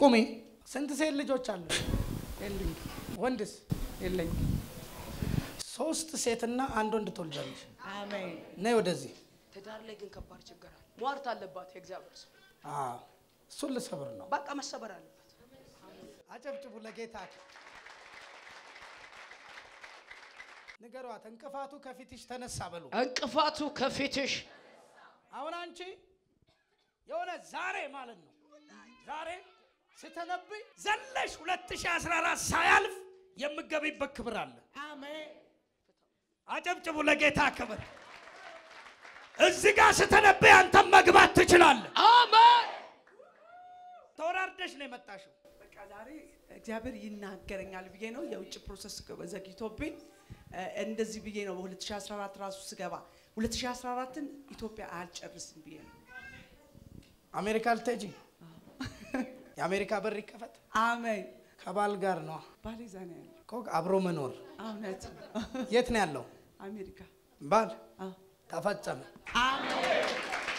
ቁሚ። ስንት ሴት ልጆች አሉ? የሉኝ ወንድስ? የለኝ። ሶስት ሴትና አንድ ወንድ ትወልጃለሽ። አሜን ነይ ወደዚህ። ትዳር ላይ ግን ከባድ ችግር አለ። ሟርት አለባት የእግዚአብሔር ሰው። አዎ፣ እሱን ልሰብር ነው። በቃ መሰበር አለበት። አጨብጭቡ ለጌታ። ንገሯት፣ እንቅፋቱ ከፊትሽ ተነሳ በሉ። እንቅፋቱ ከፊትሽ አሁን አንቺ የሆነ ዛሬ ማለት ነው ዛሬ ስተነብይ ዘለሽ 2014 ሳያልፍ የምገቢበት ክብር አለ። አሜን አጨብጭቡ ለጌታ ክብር። እዚህ ጋር ስተነብይ አንተም መግባት ትችላለህ። አሜን። ተወራርደሽ ነው የመጣሽው። በቃ ዛሬ እግዚአብሔር ይናገረኛል ብዬ ነው የውጭ ፕሮሰስ ዘግይቶብኝ እ፣ እንደዚህ ብዬ ነው በ2014 ራሱ ስገባ 2014ን ኢትዮጵያ አልጨርስም ብዬ ነው። አሜሪካ ልትሄጂ የአሜሪካ በር ይከፈት። አሜን ከባል ጋር ነው ባሌ እዛ ነው ያለው። እኮ አብሮ መኖር። እውነት ነው። የት ነው ያለው አሜሪካ ባል? አዎ። ተፈጸመ። አሜን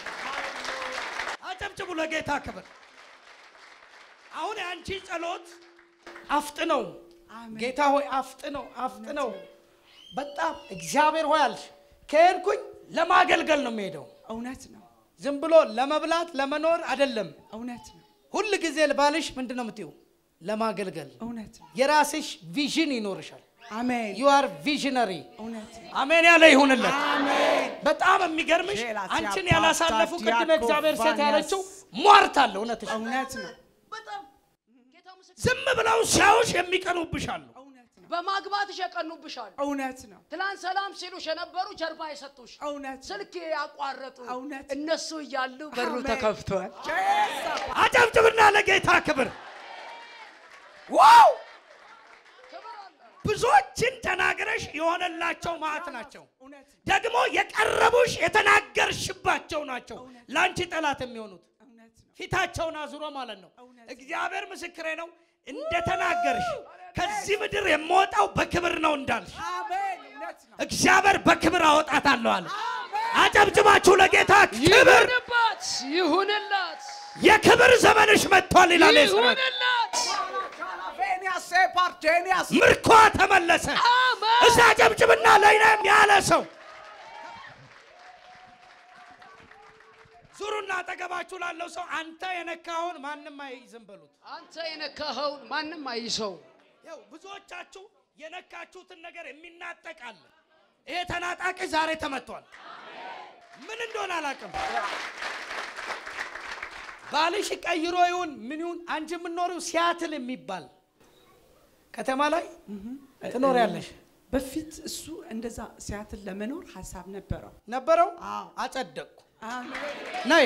አጨብጭቡ ለጌታ ክብር። አሁን የአንቺ ጸሎት አፍጥነው አሜን። ጌታ ሆይ አፍጥነው አፍጥነው። በጣም እግዚአብሔር ሆይ አልሽ። ከሄድኩኝ ለማገልገል ነው የሚሄደው። እውነት ነው። ዝም ብሎ ለመብላት ለመኖር አይደለም። እውነት ነው። ሁል ጊዜ ባልሽ ምንድን ነው የምትይው? ለማገልገል። እውነት ነው። የራስሽ ቪዥን ይኖርሻል። አሜን ዩ አር ቪዥነሪ። እውነት ነው። አሜን ያለ ይሁንለት። አሜን በጣም የሚገርምሽ ሼላ አንቺን ሲያባታ ያላሳለፉ ቅድም ዲያቆን እግዚአብሔር ሴት ቫንያስ። ያለችው ሟርት አለ። እውነትሽ እውነት ነው። በጣም ጌታ ምስክር። ዝም ብለው ሲያዩሽ የሚቀኑብሽ አሉ። እውነት ነው። በማግባትሽ የቀኑብሻል። እውነት ነው። ትላንት ሰላም ሲሉሽ የነበሩ ጀርባ የሰጡሽ እውነት ነው። ስልክ ያቋረጡ እውነት። እነሱ እያሉ በሩ አሜን። ተከፍቷል። ጄሳ አጨብጭብና ለጌታ ክብር። ዋው ክብር አለ። ብዙዎችን ተናግረሽ የሆነላቸው ማዕት ናቸው። እውነት ነው። ደግሞ የቀረቡሽ የተናገርሽባቸው ናቸው ለአንቺ ጠላት የሚሆኑት እውነት ነው። ፊታቸውን አዙሮ ማለት ነው። እውነት። እግዚአብሔር ምስክሬ ነው። እንደተናገርሽ ከዚህ ምድር የምወጣው በክብር ነው እንዳልሽ አሜን እውነት ነው። እግዚአብሔር በክብር አወጣታለሁ አለ። አጨብጭባችሁ ለጌታ ክብር። ይሁንባት፣ ይሁንላት፣ የክብር ዘመንሽ መጥቷል ይላል የሰራዊት ይሁንላት። ቬኒያስ ሴፓርቴኒያስ ምርኳ ተመለሰ። አሜን። እዛ ጨብጭብና ለይነም ያለ ሰው ዙሩና አጠገባችሁ ላለው ሰው አንተ የነካኸውን ማንም አይዝም በሉት። አንተ የነካኸውን ማንም አይሰው። ያው ብዙዎቻችሁ የነካችሁትን ነገር የሚናጠቅ አለ። ይሄ ተናጣቂ ዛሬ ተመቷል። ምን እንደሆነ አላውቅም። ባልሽ ቀይሮ ይሁን ምን ይሁን አንቺ የምትኖሪው ሲያትል የሚባል ከተማ ላይ ትኖሪያለሽ በፊት እሱ እንደዛ ሲያትል ለመኖር ሀሳብ ነበረው። ነበረው። አዎ። አጸደቅኩ። አሜን ነይ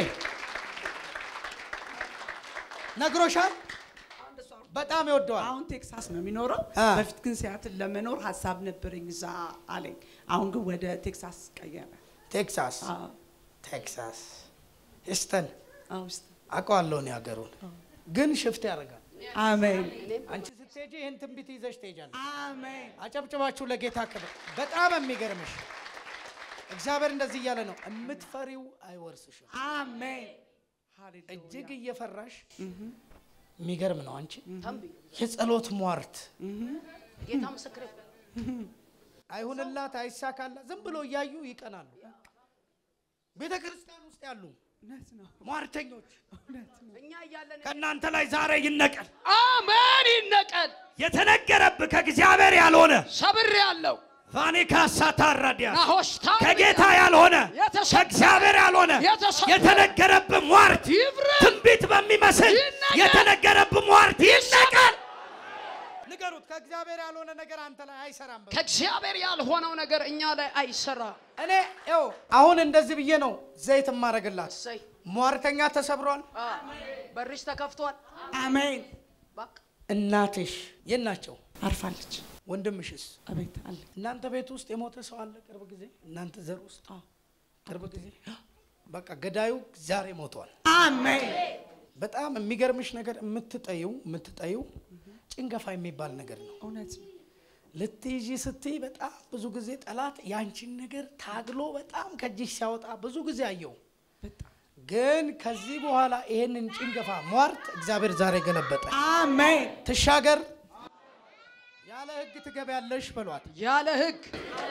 ነግሮሻል። በጣም ይወደዋል። አሁን ቴክሳስ ነው የሚኖረው። አ። በፊት ግን ሲያትል ለመኖር ሀሳብ ነበረኝ እዛ አለኝ። አሁን ግን ወደ ቴክሳስ ቀየረ። ቴክሳስ አዎ፣ ቴክሳስ ሂስተን አዎ፣ ውስጥ አውቀዋለሁ እኔ ሀገሩን፣ ግን ሽፍት ያደርጋል። አሜን አንቺ ስትሄጂ ይህን ትንቢት ይዘሽ ትሄጃለሽ። አሜን አጨብጭባችሁ ለጌታ ክብር። በጣም የሚገርምሽ እግዚአብሔር እንደዚህ እያለ ነው፣ የምትፈሪው አይወርስሽም። አሜን ሃሌሉያ እጅግ እየፈራሽ የሚገርም ነው። አንቺ ተንብይ የጸሎት ሟርት ጌታ ምስክር አይሁንላት፣ አይሳካላት፣ ዝም ብሎ እያዩ ይቀናሉ። ቤተ ክርስቲያን ውስጥ ያሉ እውነት ነው ሟርተኞች እውነት ነው እኛ እያለን ከእናንተ ላይ ዛሬ ይነቀል። አሜን ይነቀል። የተነገረብህ ከእግዚአብሔር ያልሆነ ሰብር ያለው ቫኒካ ሳታራዲያ ናሆሽታ ከጌታ ያልሆነ የተሰበረ ከእግዚአብሔር ያልሆነ የተሰበረ የተነገረብህ ሟርት ይፍረስ። ትንቢት በሚመስል ይነቀል። የተነገረብህ ሟርት ይነቀል። ንገሩት፣ ከእግዚአብሔር ያልሆነ ነገር አንተ ላይ አይሰራም። በሉ። ከእግዚአብሔር ያልሆነው ነገር እኛ ላይ አይሰራ። እኔ ይኸው አሁን እንደዚህ ብዬ ነው ዘይት የማደርግላት። እሰይ ሟርተኛ ተሰብሯል። አ፣ በርሽ ተከፍቷል። አሜን በቃ እናትሽ የት ናቸው? አርፋለች ወንድምሽስ? አቤት አለ እናንተ ቤት ውስጥ የሞተ ሰው አለ? ቅርብ ጊዜ እናንተ ዘር ውስጥ አዎ። ቅርብ ጊዜ በቃ ገዳዩ ዛሬ ሞቷል። አሜን በጣም የሚገርምሽ ነገር የምትጠይው የምትጠይው ጭንገፋ የሚባል ነገር ነው። እውነት ነው ልትይዢ ስትይ በጣም ብዙ ጊዜ ጠላት ያንቺን ነገር ታግሎ በጣም ከእጅሽ ሲያወጣ ብዙ ጊዜ አየው። በጣም ግን ከዚህ በኋላ ይሄንን ጭንገፋ ሟርት እግዚአብሔር ዛሬ ገለበጠ። አሜን ትሻገር ያለ ህግ ትገቢያለሽ በሏት። ያለ ህግ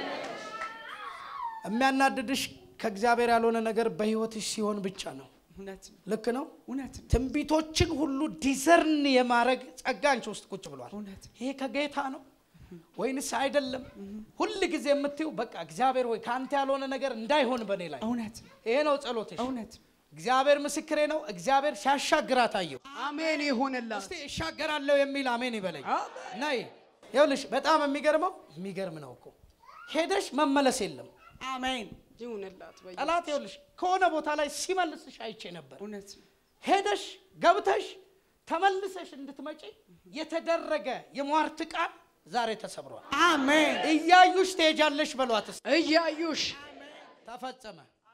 የሚያናድድሽ ከእግዚአብሔር ያልሆነ ነገር በህይወትሽ ሲሆን ብቻ ነው። እውነት ነው ልክ ነው። እውነት ነው ትንቢቶችን ሁሉ ዲዘርን የማድረግ ጸጋ አንቺ ውስጥ ቁጭ ብሏል። እውነት ነው ይሄ ከጌታ ነው ወይንስ አይደለም? ሁል ጊዜ የምትይው በቃ እግዚአብሔር ወይ ከአንተ ያልሆነ ነገር እንዳይሆን በእኔ ላይ እውነት ነው ይሄ ነው ጸሎትሽ። እውነት ነው እግዚአብሔር ምስክሬ ነው። እግዚአብሔር ሲያሻግራት አየሁ። አሜን ይሁንላት። እስቲ እሻገራለሁ የሚል አሜን ይበለኝ። ነይ ይኸውልሽ፣ በጣም የሚገርመው የሚገርም ነው እኮ ሄደሽ መመለስ የለም አሜን ይሁንላት። በየ- ጠላት ይኸውልሽ ከሆነ ቦታ ላይ ሲመልስሽ አይቼ ነበር። እውነት ነው ሄደሽ ገብተሽ ተመልሰሽ እንድትመጪ የተደረገ የሟርት ቃል ዛሬ ተሰብሯል። አሜን እያዩሽ ትሄጃለሽ በሏት። እስኪ እያዩሽ ተፈጸመ።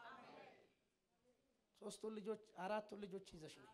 ሶስቱን ልጆች አራቱን ልጆች ይዘሽ ነው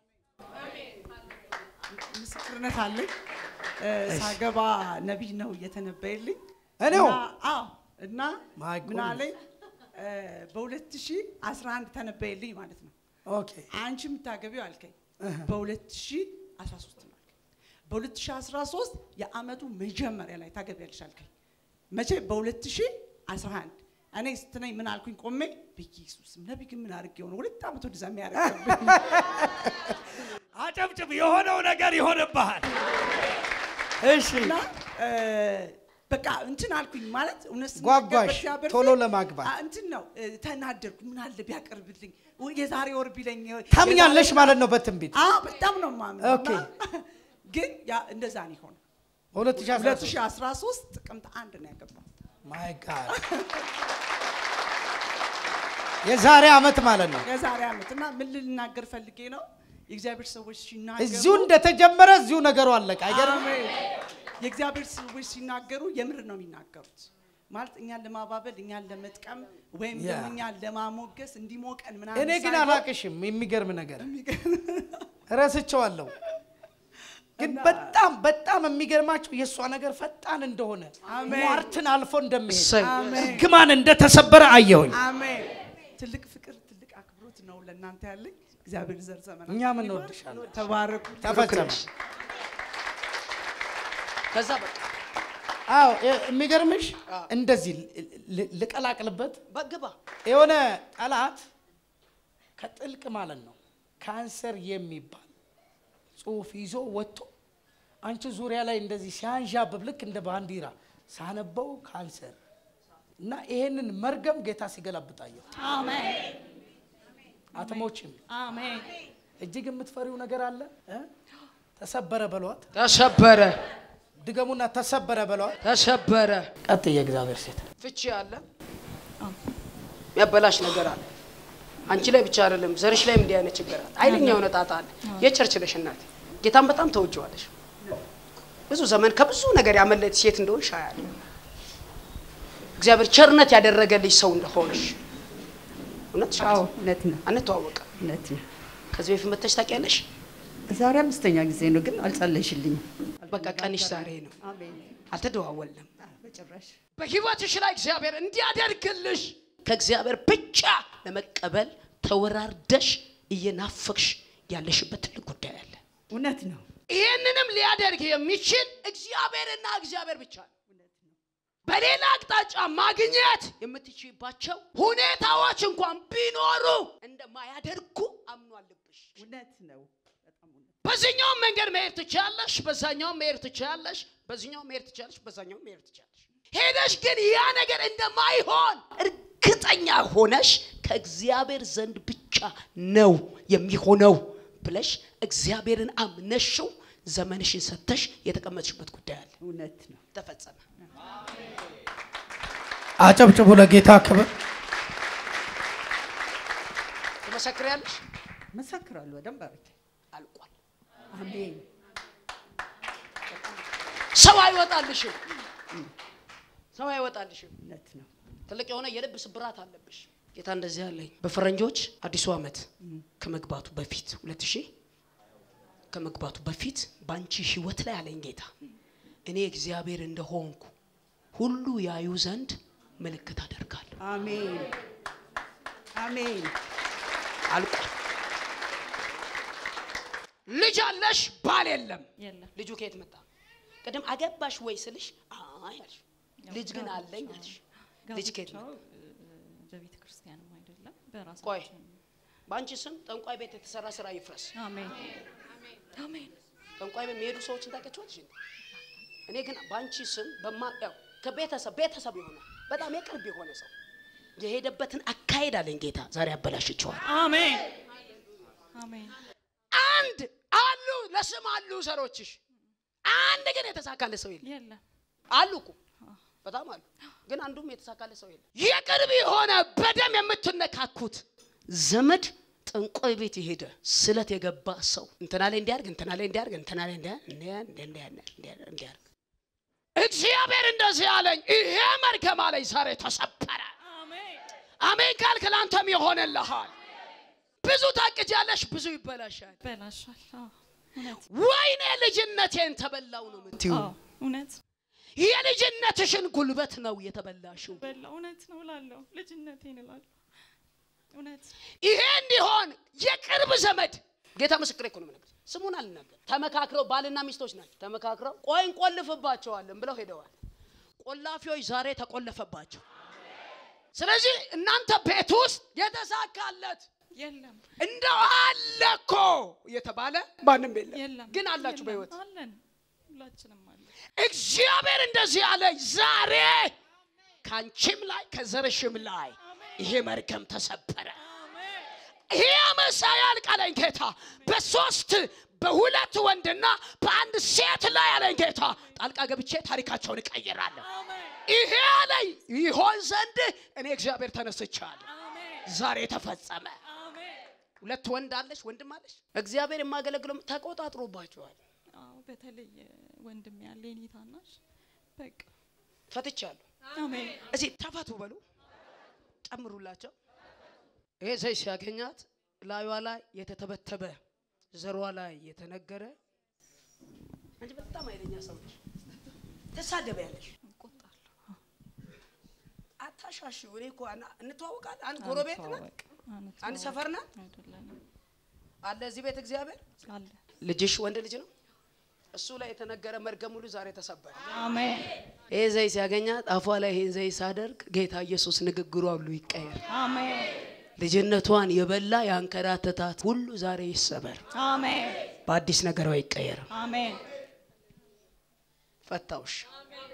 ምስክርነት አለኝ እ፣ ሳገባ ነቢይ ነው እየተነበየልኝ እኔው? እና- አዎ እና My ምን goodness. አለኝ እ፣ በ2011 ተነበየልኝ ማለት ነው ኦኬ አንቺ የምታገቢው አልከኝ በ2013 ነው አልከኝ በ2013 የአመቱ መጀመሪያ ላይ ታገቢያለሽ አልከኝ መቼ በ2011 እኔ ስትነኝ ምን አልኩኝ ቆሜ በኢየሱስም ነቢይ ግን ምን አድርጌ ሆነ ሁለት ዓመት ወደዛ የሚያደርግብኝ አጨብጭብ። የሆነው ነገር ይሆንብሃል። እሺ እና እ፣ በቃ እንትን አልኩኝ ማለት እውነት ስናገር ጓጓሽ በእግዚአብሔር ቶሎ ፊት፣ ለማግባት አ፣ እንትን ነው እ፣ ተናደድኩ። ምን አለ ቢያቀርብልኝ ወይ የዛሬ ወር ቢለኝ ታምኛለሽ የዛሬ- ማለት ነው በትንቢት አዎ በጣም ነው የማምነው። ኦኬ። እና ግን ያ እንደዛ ነው የሆነው። 2013 2013 ጥቅምት አንድ ነው ያገባው። ማይ ጋድ የዛሬ አመት ማለት ነው። የዛሬ ዓመት እና ምን ልናገር ፈልጌ ነው የእግዚአብሔር ሰዎች ሲናገሩ እዚሁ እንደተጀመረ እዚሁ ነገሩ አለቀ። አይገርም? አሜን። የእግዚአብሔር ሰዎች ሲናገሩ የምር ነው የሚናገሩት። ማለት እኛን ለማባበል እኛን ለመጥቀም ወይም ያ። ደግሞ እኛን ለማሞገስ እንዲሞቀን ምናምን እኔ ግን ሳይሆን አላቅሽም። የሚገርም ነገር ረስቸዋለሁ። ግን በጣም በጣም የሚገርማቸው የእሷ ነገር ፈጣን እንደሆነ አሜን። ሟርትን አልፎ እንደሚሄድ እሰይ። አሜን ግማን እንደተሰበረ አየሁኝ። አሜን። ትልቅ ፍቅር ትልቅ አክብሮት ነው ለእናንተ ያለኝ። እግዚአብሔር ዘር ዘመን እኛም እንወድሻለን። ተባረኩ። ተፈጸመ። ከዛ በቃ አዎ የ- የሚገርምሽ እንደዚህ ል- ል- ልቀላቅልበት በግባ የሆነ ጠላት ከጥልቅ ማለት ነው ካንሰር የሚባል ጽሁፍ ይዞ ወጥቶ አንቺ ዙሪያ ላይ እንደዚህ ሲያንዣብብ ልክ እንደ ባንዲራ ሳነበው ካንሰር እና ይሄንን መርገም ጌታ ሲገላብጣየው አሜን አትሞችም። አሜን። እጅግ የምትፈሪው ነገር አለ እ? ተሰበረ በሏት። ተሰበረ ድገሙና ተሰበረ በሏት። ተሰበረ። ቀጥ የእግዚአብሔር ሴት ፍቺ አለ፣ የሚያበላሽ ነገር አለ። አንቺ ላይ ብቻ አይደለም፣ ዘርሽ ላይም እንዲህ አይነት ችግር አለ። ኃይለኛ የሆነ ጣጣ አለ። የቸርች ነሽ እናቴ፣ ጌታን በጣም ተወጅዋለሽ። ብዙ ዘመን ከብዙ ነገር ያመለጥ ሴት እንደሆንሽ አያለሁ። እግዚአብሔር ቸርነት ያደረገልሽ ሰው እንደሆንሽ እውነት አዎ እውነት ነው አንተዋወቅም። እውነት ነው። ከዚህ በፊት መተሽ ታውቂያለሽ? ዛሬ አምስተኛ ጊዜ ነው ግን አልጸለይሽልኝም። በቃ ቀንሽ ዛሬ ነው። አሜን። አልተደዋወልንም። በጭራሽ በህይወትሽ ላይ እግዚአብሔር እንዲያደርግልሽ ከእግዚአብሔር ብቻ ለመቀበል ተወራርደሽ እየናፈቅሽ ያለሽበት ትልቅ ጉዳይ አለ። እውነት ነው። ይህንንም ሊያደርግ የሚችል እግዚአብሔርና እግዚአብሔር ብቻ ነው። በሌላ አቅጣጫ ማግኘት የምትችይባቸው ሁኔታዎች እንኳን ቢኖሩ እንደማያደርጉ አምኗልብሽ። እውነት ነው። በጣም እውነት በዚህኛውም መንገድ መሄድ ትችያለሽ፣ በዛኛውም መሄድ ትችያለሽ፣ በዚህኛውም መሄድ ትችያለሽ፣ በዛኛውም መሄድ ትችያለሽ። ሄደሽ ግን ያ ነገር እንደማይሆን እርግጠኛ ሆነሽ ከእግዚአብሔር ዘንድ ብቻ ነው የሚሆነው ብለሽ እግዚአብሔርን አምነሽው ዘመንሽን ሰተሽ የተቀመጥሽበት ጉዳይ አለ። እውነት ነው። ተፈጸመ። አጨብጭቡ ለጌታ ክብር። ትመሰክሪያለሽ? መሰክራለሁ በደንብ አድርጌ። አልቋል። አሜን። ሰው አይወጣልሽም። ሰው አይወጣልሽም። እውነት ነው። ትልቅ የሆነ የልብ ስብራት አለብሽ። ጌታ እንደዚህ አለኝ። በፈረንጆች አዲሱ ዓመት ከመግባቱ በፊት ሁለት ሺህ ከመግባቱ በፊት በአንቺ ህይወት ላይ አለኝ ጌታ እኔ እግዚአብሔር እንደሆንኩ ሁሉ ያዩ ዘንድ ምልክት አደርጋለሁ። አሜን። አሜን። አልቋል። ልጅ አለሽ፣ ባል የለም። የለም ልጁ ከየት መጣ? ቅድም አገባሽ ወይ ስልሽ አይ አልሽ። ልጅ ግን አለኝ አልሽ። ልጅ ከየት ጋብቻው መጣ? እ፣ በቤተ ክርስቲያንም አይደለም ቆይ በራሳችን በአንቺ ስም ጠንቋይ ቤት የተሰራ ስራ ይፍረስ። አሜን አሜን ጠንቋይ ቤት የሚሄዱ ሰዎችን ታውቂያቸዋለሽ? እንዴ? እኔ ግን በአንቺ ስም በማያው ከቤተሰብ ቤተሰብ የሆነ በጣም የቅርብ የሆነ ሰው የሄደበትን አካሄድ አለኝ ጌታ ዛሬ አበላሽቸዋል። አሜን አሜን አንድ አሉ ለስም አሉ ዘሮችሽ፣ አንድ ግን የተሳካለ ሰው የለም። የለም አሉ እኮ በጣም አሉ፣ ግን አንዱም የተሳካለ ሰው የለም። የቅርብ የሆነ በደም የምትነካኩት ዘመድ ጠንቋይ ቤት የሄደ ስለት የገባ ሰው እንትና ላይ እንዲያርግ እንትና ላይ እንዲያርግ እንትና ላይ እንዲያርግ እንዲያርግ እንዲያርግ እግዚአብሔር እንደዚህ አለኝ፣ ይሄ መርገም አለኝ ዛሬ ተሰበረ። አሜን ካልክ ለአንተም ይሆንልሃል። ብዙ ታቅጃለሽ፣ ብዙ ይበላሻል። በላሻል አዎ እውነት ወይኔ ልጅነቴን ተበላው ነው የምትይው። አዎ እውነት የልጅነትሽን ጉልበት ነው የተበላሽው። በላ እውነት ነው እላለሁ ልጅነቴን እላለሁ እውነት ይሄ እንዲሆን የቅርብ ዘመድ ጌታ ምስክሬ እኮ ነው የምነግርሽ። ስሙን አልናገር። ተመካክረው ባልና ሚስቶች ናቸው። ተመካክረው ቆይ እንቆልፍባቸዋለን ብለው ሄደዋል። ቆላፊዎች ዛሬ ተቆለፈባቸው። ስለዚህ እናንተ ቤት ውስጥ የተሳካለት የለም እንደው አለ እኮ የተባለ ማንም የለም፣ የለም ግን አላችሁ የለም። በህይወት አለን ሁላችንም አለን እግዚአብሔር እንደዚህ አለኝ፣ ዛሬ ከአንቺም ላይ ከዘርሽም ላይ ይሄ መርገም ተሰበረ። ይሄ አመሳ ያልቃለኝ ጌታ በሶስት በሁለት ወንድና በአንድ ሴት ላይ ያለኝ ጌታ ጣልቃ ገብቼ ታሪካቸውን እቀይራለሁ። ይሄ አለኝ ይሆን ዘንድ እኔ እግዚአብሔር ተነስቻለሁ። ዛሬ ተፈጸመ። ሁለት ወንድ አለሽ፣ ወንድም አለሽ። እግዚአብሔር የማገለግለው ተቆጣጥሮባቸዋል። አዎ በተለይ ወንድም ያለ የኔ ታናሽ በቃ ፈትቻለሁ። አሜን እዚህ ተፈቱ በሉ ጨምሩላቸው። ይሄ ሰው ሲያገኛት ላዩዋ ላይ የተተበተበ ዘሯ ላይ የተነገረ አንቺ በጣም ኃይለኛ ሰው ነሽ፣ ትሳደቢያለሽ፣ እቆጣለሁ አታሻሽ። እኔ እኮ አና- እንተዋወቃለን። አንድ ጎረቤት ናት፣ አንተዋወቅ፣ አንተዋወቅ አንድ ሰፈር ናት አይደለንም አለ እዚህ ቤት እግዚአብሔር። አለ ልጅሽ ወንድ ልጅ ነው። እሱ ላይ የተነገረ መርገም ሁሉ ዛሬ ተሰበረ። አሜን ይሄ ዘይ ሲያገኛት አፏ ላይ ይሄን ዘይ ሳደርግ ጌታ ኢየሱስ ንግግሯ ሁሉ ይቀየር። አሜን ልጅነቷን የበላ ያንከራተታት ሁሉ ዛሬ ይሰበር፣ አሜን በአዲስ ነገሯ ይቀየር። አሜን ፈታውሽ።